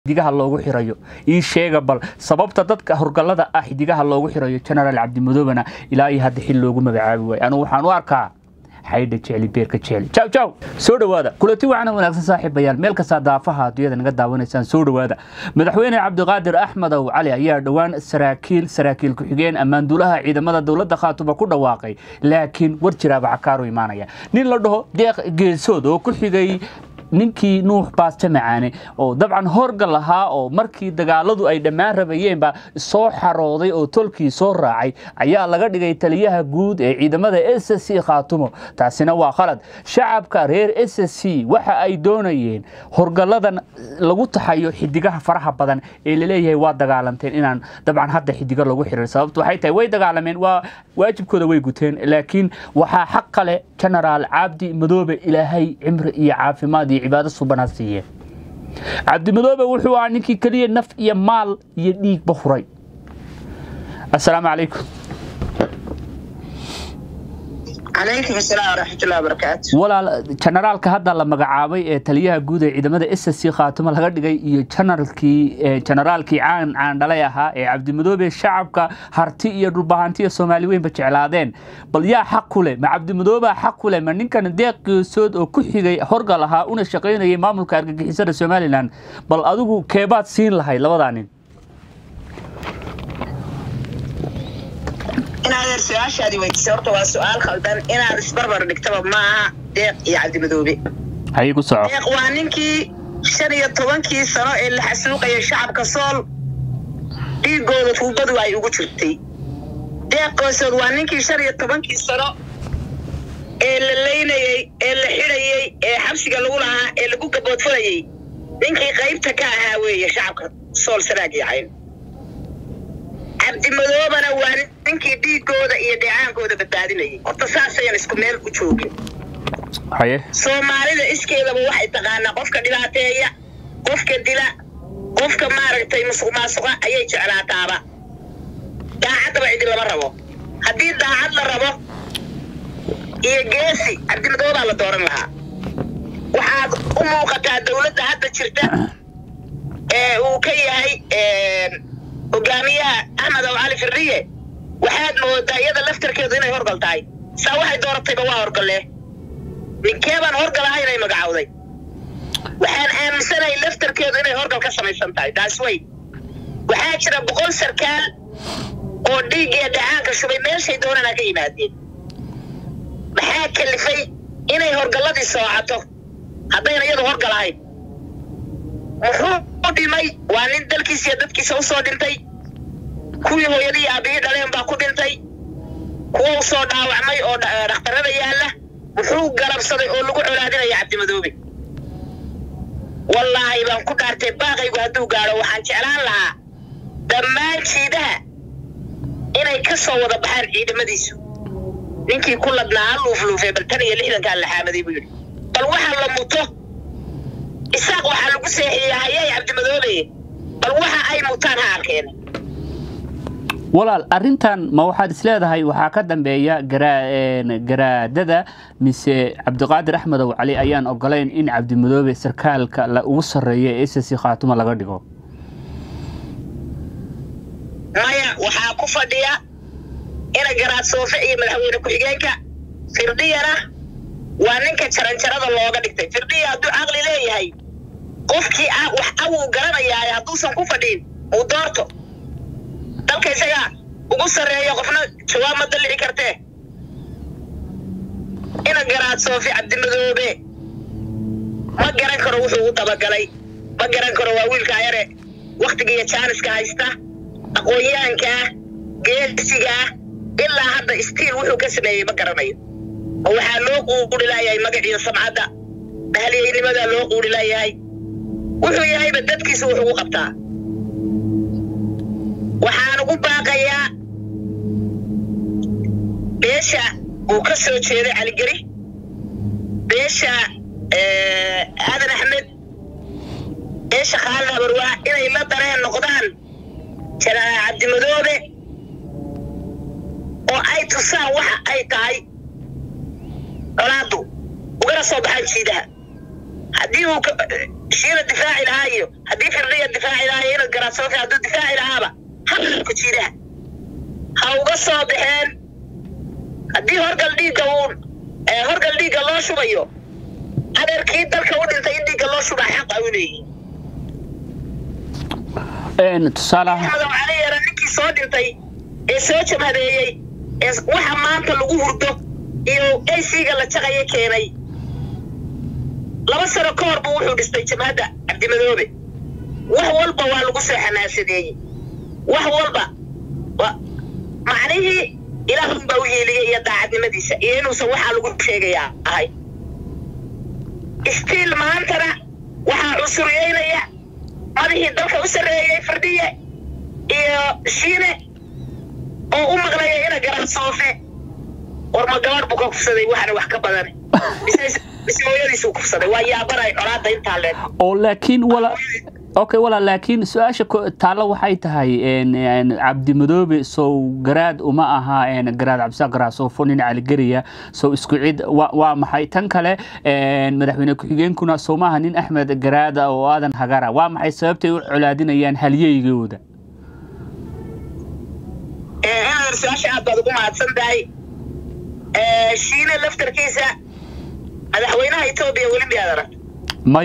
xidigaha loogu xirayo ii sheega bal sababta dadka horgallada ah xidigaha loogu xirayo genaraal cabdimadoobena ilaa iyo hadda xil loogu magacaabi waayo anugu waxaan u arkaa xaydha jecli beerka jecli jaw jaw soo dhowaada kulanti wacana wanaagsan saaxiibayaal meel kastaa daafaha adduunyada naga daawanaysaan soo dhowaada madaxweyne cabdiqaadir axmedow cali ayaa dhowaan saraakiil saraakiil ku-xigeen ammaanduulaha ciidamada dowladda khaatuba ku dhawaaqay laakiin war jiraaba cakaaru imaanaya nin la dhaho deeq geesood oo ku xigay ninkii nuux baaste macaane oo dabcan horgal ahaa oo markii dagaaladu ay dhammaan rabayeenba soo xarooday oo tolkii soo raacay ayaa laga dhigay taliyaha guud ee ciidamada s c khaatumo taasina waa khalad shacabka reer s c waxa ay doonayeen horgalladan lagu taxayo xidigaha faraha badan ee laleeyahay waa dagaalanteen inaan dabcan hadda xidigo lagu xirin sababtu waxay tahay way dagaalameen waa waajibkooda way guteen laakiin waxaa xaq kale genaraal cabdi madoobe ilaahay cimri iyo caafimaad iyo cibaado subanaa siiye cabdimadoobe wuxuu ahaa ninkii keliya naf iyo maal iyo dhiigba huray assalaamu calaykum calaykum asalaam waraxmatullahi wabarakaatu walaal generaalka hadda la magacaabay ee taliyaha guud ee ciidamada s c khaatumo laga dhigay iyo janaralkii generaalkii caan caandhalay ahaa ee cabdimadoobe shacabka harti iyo dhulbahanti iyo soomaali weynba jeclaadeen bal yaa xaq ku leh ma cabdimadoobea xaq ku leh ma ninkan deeq geesood oo ku xigay horgal ahaa una shaqaynayay maamulka argagixisada somalilan bal adigu keebaad siin lahayd labadaa nin inaad eer su-aashaadii weydiisay horta waa su-aal khaldan inaad isbarbar dhigtaba maaha deeq iyo cabdimadoobe haye ku soco deeq waa ninkii shan iyo tobankii sano ee la xasuuqayay shacabka sool dhiigooda tuubadu ay ugu jirtay deeq goosood waa ninkii shan iyo tobankii sano ee la leynayey ee la xidhayey ee xabsiga lagu lahaa ee lagu gaboodfalayey ninkii qaybta ka ahaa weeye shacabka sool sanaag iyo cayn cabdimadoobana waa ninkii dhiigooda iyo dheecaankooda badbaadinayay horta saasayan isku meel u joogin haye soomaalida iskeedaba waxay taqaanaa qofka dhibaateeya qofka dila qofka maaragtay musuq maasuqa ayay jeclaataaba daacaddaba cidi lama rabo haddii daacad la rabo iyo geesi cabdimadoobaa la dooran lahaa waxaad u muuqataa dowladda hadda jirta ee uu ka yahay hogaamiyaha axmed aw cali firriye waxaad moodaa iyada laftarkeedu inay horgal tahay saa waxay dooratayba waa horgalle ninkeebaan horgal ahay inay magacowday waxaan aaminsanahay laftarkeedu inay horgal ka samaysan tahay taas wey waxaa jira boqol sarkaal oo dhiiggiya dhacaanka shubay meeshay doonana ka yimaadeen maxaa kalifay inay horgalladii soocato haddayna iyadu horgal ahayn muxuu dhimay waa nin dalkiisa iyo dadkiisa u soo dhintay kuwii hooyadii aabihii dhaleen baa ku dhintay kuwa u soo dhaawacmay oo dhakhtarada yaalla muxuu galabsaday oo lagu colaadinaya cabdimadoobe wallaahi baan ku dhaartay baaqaygu hadduu gaadho waxaan jeclaan lahaa dhammaan jiidaha inay ka soo wada baxaan ciidamadiisu ninkii ku ladnaa ha luufluufee bal tan iyo lixdankaa la xaamaday buu yidhi bal waxa la muto isaaq waxaa lagu seexiyey hayay cabdimadoobe bal waxa ay mutaan ha arkeen walaal arintan ma waxaad isleedahay waxaa ka dambeeya garaadada mise cabdiqaadir axmedow cali ayaan ogolayn in cabdimadoobe sarkaalka ugu sarreeya ee s c khaatuma laga dhigo maya waxaa ku fadhiya ina garaad soofe iyo madaxweyne ku-xigeenka firdhiyana waa ninka jaranjarada looga dhigtay firdhiya hadduu caqli leeyahay qofkii wax awuu garanayaa hadduusan ku fadhiin uu doorto dalka isagaa ugu sarreeya qofna jawaab ma dallici kartee ina garaad soofi cabdimadoobe ma garan karo wuxuu u dabagalay ma garan karo waa wiilka ayare wakhtiga iyo jaaniska haysta aqoon-yahankaa geesigaa ilaa hadda istiil wuxuu ka sameeyey ma garanayo oo waxaa loo quuri laayahay magaciyo samcadda bahaliyeynimadaa loo quuri laayahay wuxuu yahayba dadkiisa wax ugu qabtaa waxaan ugu baaqayaa beesha uu ka soo jeeday caligeri beesha aadan axmed beesha khaalid habarwaa inay la dareen noqdaan janaraal cabdimadoobe oo ay tusaan waxa ay tahay colaaddu ugana soo baxaan jiidaha haddii uu shiila difaaci lahaa iyo haddii firdhiya difaaci lahayo inad garaadsoonka hadduu difaaci lahaaba haku jiidaha ha uga soo baxeen haddii horgal dhiigga uun horgal dhiigga loo shubayo adeerkii dalka u dhintay in dhiigga loo shubaa xaq ay u leeyihin tusaale axmedow cali yara ninkii soo dhintay ee soo jabhadeeyey ee waxa maanta lagu hurdo iyo ac-ga la jaqaya keenay laba sano ka hor buu wuxuu dhistay jabhadda cabdimadoobe wax walba waa lagu soo xamaasadeeyey wax walba macnihii ilaahun baa u yeeliyey iyo daacadnimadiisa iyo inuusan waxaa lagu sheegaya ahay istiil maantana waxaa cusuriyeynaya madihii dalka u sarreeyey fardhiye iyo shiine oo u maqlaya ina garan soofe war ma gabadh buu ka kufsaday waxana wax ka badan mise hooyadiisuu kufsaday waa yaabanay colaadda intaa leeg oo laakiin wala okay wala laakiin su-aasha taalla waxay tahay cabdimadoobe sow garaad uma aha garaad cabdisaaq garaasofo nin caligeriya sow isku cid waa maxay tan kale madaxweyne ku-xigeenkuna sow maaha nin axmed garaada oo aadan hagara waa maxay sababtay u colaadinayaan halyeygooda inaad su-aasha aad baad ugu mahadsan tahay shiine laftarkiisa madaxweynaha etoobiya weli miyaad arag may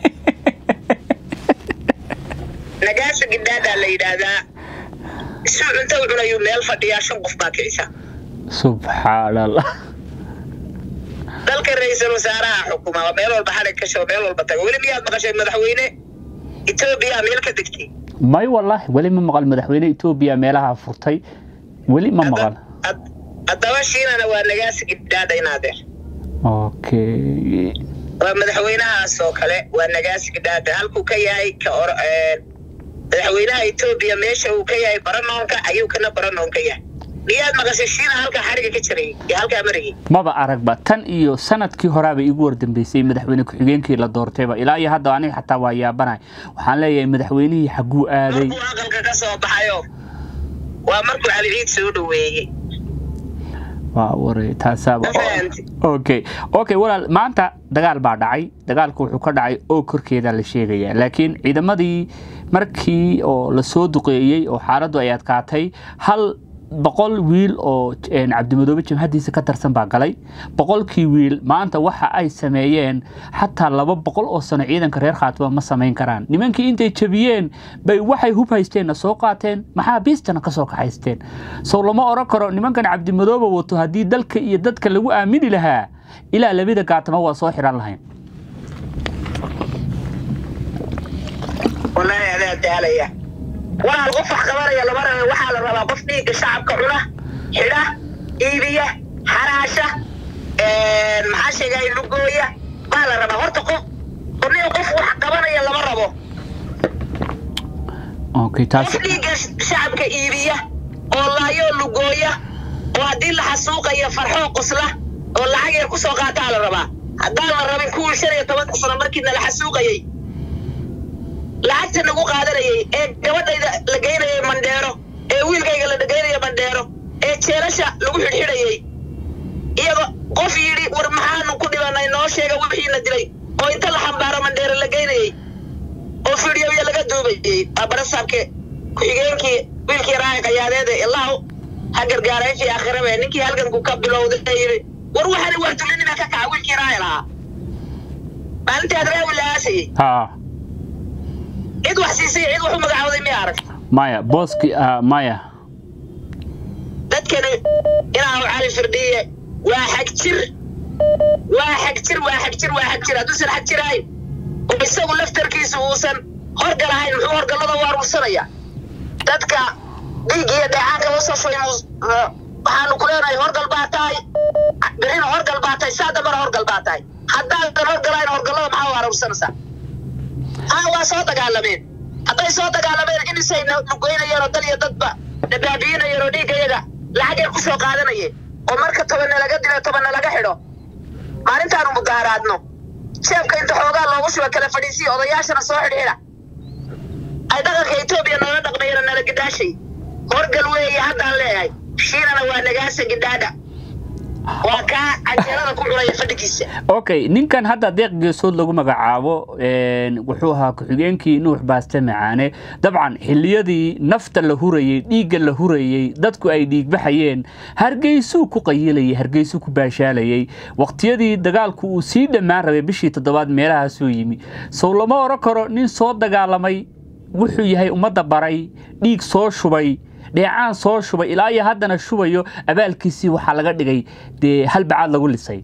nagaasha gidhaadaa la yidhaahdaa isuu cunto u cunayuu meel fadhiyaa shan qof baa kicisa subxaan allah dalka ra-iisul wasaaraha xukuma oo meel walba xadhig ka shoo meel walba tago weli miyaad maqashay madaxweyne etoobiya meel ka degtay may wallahi weli ma maqal madaxweyne etoobiya meelaha furtay weli ma maqal haddaba shiinana waa nagaasi gidhaadha inaadeer okay waa madaxweynahaas oo kale waa nagaasi gidhaadha halkuu ka yahay ka or madaxweynaha etoobiya meesha uu ka yahay baranoonka ayuu kana baranoon ka yahay miyaad maqashay shiina halkaa xadhiga ka jirayay iyo halkaa marayay maba aragba tan iyo sanadkii horaaba igu wardambeysay madaxweyne ku-xigeenkii la doortayba ilaa iyo hadda aniga xataa waa yaabanahay waxaan leeyahay madaxweynihii xaguu aaday markuu aqalka ka soo baxayo waa markuu cali ciid soo dhoweeyey waa waray taasaaba okay okay walaal maanta dagaal baa dhacay dagaalku wuxuu ka dhacay oo korkeeda la sheegaya laakiin ciidamadii markii oo lasoo duqeeyey oo xaaladdu ay adkaatay hal boqol wiil oo cabdimadoobe jabhadiisa ka tarsan baa galay boqolkii wiil maanta waxa ay sameeyeen xataa laba boqol oo sano ciidanka reer khaatuma ma samayn karaan nimankii intay jabiyeen bay waxay hub haysteenna soo qaateen maxaa biistana ka soo kaxaysteen sow lama oran karo nimankan cabdimadoobe wato haddii dalka iyo dadka lagu aamini lahaa ilaa labada gaatama waa soo xiran lahayn wallaahi adaa daalaya walaal qof wax qabanaya lama raba waxaa la rabaa qof dhiigga shacabka cuna xidha iibiya xaraasha maxaa sheegay lugooya baa la rabaa horta qof nin qof wax qabanaya lama rabo okay taas qof dhiigga shacabka iibiya oo laayoo lugooya oo haddii la xasuuqayo farxoo qosla oo lacag yar kusoo qaataa la rabaa haddaan la rabin kuwii shan iyo tobanka sano markii nala xasuuqayay lacagta nagu qaadanayay ee gabadhayda la geynayay mandheero ee wiilkayga la geynaya mandheero ee jeelasha lagu xidhxidhayay iyagoo qof yidhi war maxaanu ku dhibanay noo sheega wixiina dilay oo inta la xambaaro mandheero la geynayay oo fidhiyoya laga duubayay waa barasaabke ku-xigeenkii wiilkii raaya qayaadeede ilaahu ha gargaaray fi aakhirabe ninkii halganku ka bilowday yidhi war waxaani waa dulinima ka kaca wiilkii raaya lahaa maalintii adraawi la aasayey ha cid wax siisay cid wax u magacawday miya arag maya booski maya dadkani inaa cali firdhiye waa xag jir waa xag jir waa xag jir waa xag jir hadduusan xag jir ahayn oo isagu laftarkiisu uusan horgal ahayn muxuu horgallada u aruursanaya dadka dhiig iyo dheecaanka usoo shubay waxaanu ku leenahay horgal baa tahay birina horgal baa tahay saa dambana horgal baa tahay haddaadan horgalayn horgallada maxaa u aruursanaysaa haa waa soo dagaalameen hadday soo dagaalameen inisay nugoynayeen oo dal iyo dadba nabaabiinayeen oo dhiigga iyaga lacag yar kusoo qaadanayeen oo marka tobanna laga dilo tobanna laga xidho maalintaanu mudaaraadno jeebka inta xoogaa loogu shuba kala fadhiisiya odayaashana soo xidhxidha ay dhaqanka etoobiya noola dhaqmayeen nala gidhaashay horgal weeye haddaan leeyahay shiinana waa nagaasa gidhaadha waxaan leeyahay horgal baa tahay birina horgal baa tahay saa dambana horgal baa tahay haddaadan horgalayn horgallada maxaa u aruursanaysaa haa waa soo dagaalameen hadday soo dagaalameen inisay nugoynayeen oo dhiigga iyaga lacag yar kusoo qaadanayeen oo marka tobanna laga dilo tobanna laga xidho maalintaanu mudaaraadno jeebka inta xoogaa loogu shuba kala fadhiisiya odayaashana soo xidhxidha ay dhaqanka etoobiya noola dhaqmayeen nala gidhaashay horgal weeye haddaan leeyahay shiinana waa nagaasa gidhaadha waa kaa canjeerada ku cunaya fadhigiisa okay ninkan hadda deeq geesood lagu magacaabo een, wuxuu ahaa ku-xigeenkii nuux baaste macaane dabcan xilliyadii nafta la hurayey dhiigga la hurayey dadku ay dhiigbaxayeen hargeysuu ku qayilayay hargeysuu ku baashaalayay waqtiyadii dagaalku uu sii dhammaan rabay bishii toddobaad meelahaasuu yimi sow lama oran karo nin soo dagaalamay wuxuu yahay ummadda baray dhiig soo shubay dheecaan soo shubay ilaa iyo haddana shubayo abaalkiisii waxaa laga dhigay dee hal bacaad lagu lisay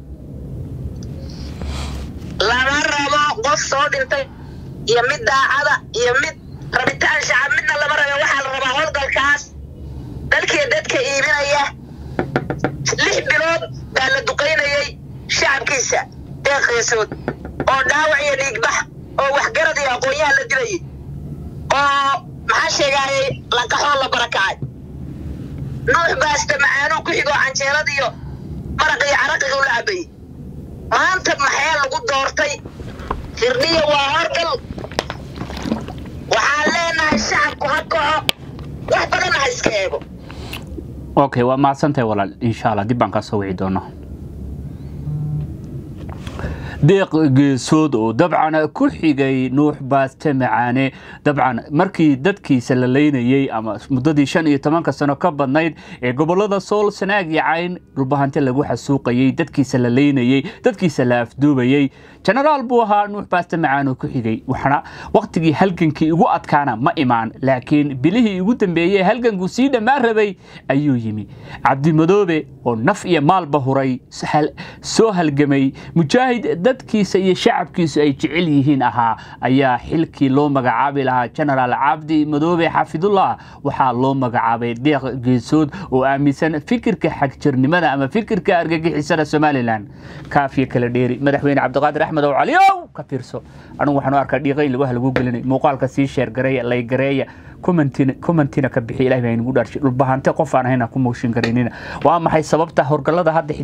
lama rabo qof soo dhintay iyo mid daacada iyo mid rabitaan shacab midna lama rabe waxaa la rabaa howlgalkaas dalkii dadka iibinaya lix bilood baa la duqaynayay shacabkiisa deeqeesood oo dhaawac iyo dhiigbax oo waxgarad iyo aqoonyaha la dilayay oo maxaa sheegaayay lankaxoo la barakacay nuux baaste macaanuu ku xigoo canjeerad iyo maraq iyo caraqiga u la cabayey maanta maxee lagu doortay firdhiya waa horgal waxaan leenahay shacabku ha kaco wax badan ha iska eego okay waa mahadsantahay walaal insha allah dib baan kaa soo wici doonaa deeq geesood oo dabcan ku xigay nuux baaste macaane dabcan markii dadkiisa la leynayey ama muddadii shan iyo tobanka sano ka badnayd ee gobolada sool sanaag iyo cayn dhulbahante lagu xasuuqayey dadkiisa la leynayey dadkiisa la afduubayey jenaraal buu ahaa nuux baaste macaan oo ku xigay waxna waqtigii halgankii ugu adkaana ma imaan laakiin bilihii ugu dambeeyey halgankuu sii dhammaan rabay ayuu yimi cabdimadoobe oo naf iyo maalba huray soo halgamay mujaahid dadkiisa iyo shacabkiisu ay jecel yihiin ahaa ayaa xilkii loo magacaabi lahaa jenaraal cabdi madoobe xafidullah waxaa loo magacaabay deeq geesood oo aaminsan fikirka xagjirnimada ama fikirka argagixisada somalilan kaafiya kala dheeri madaxweyne cabdiqaadir axmed ow caliyow ka fiirso anigu waxaan u arkaa dhiiqa in lagu halagu gelinay muuqaalka sii sheergareeya laygareeya commentina ka bixi ilahi baa inagu dhaarshay dhulbahante qof aan ahayna ku mooshin garaynina waa maxay sababta horgalada hadda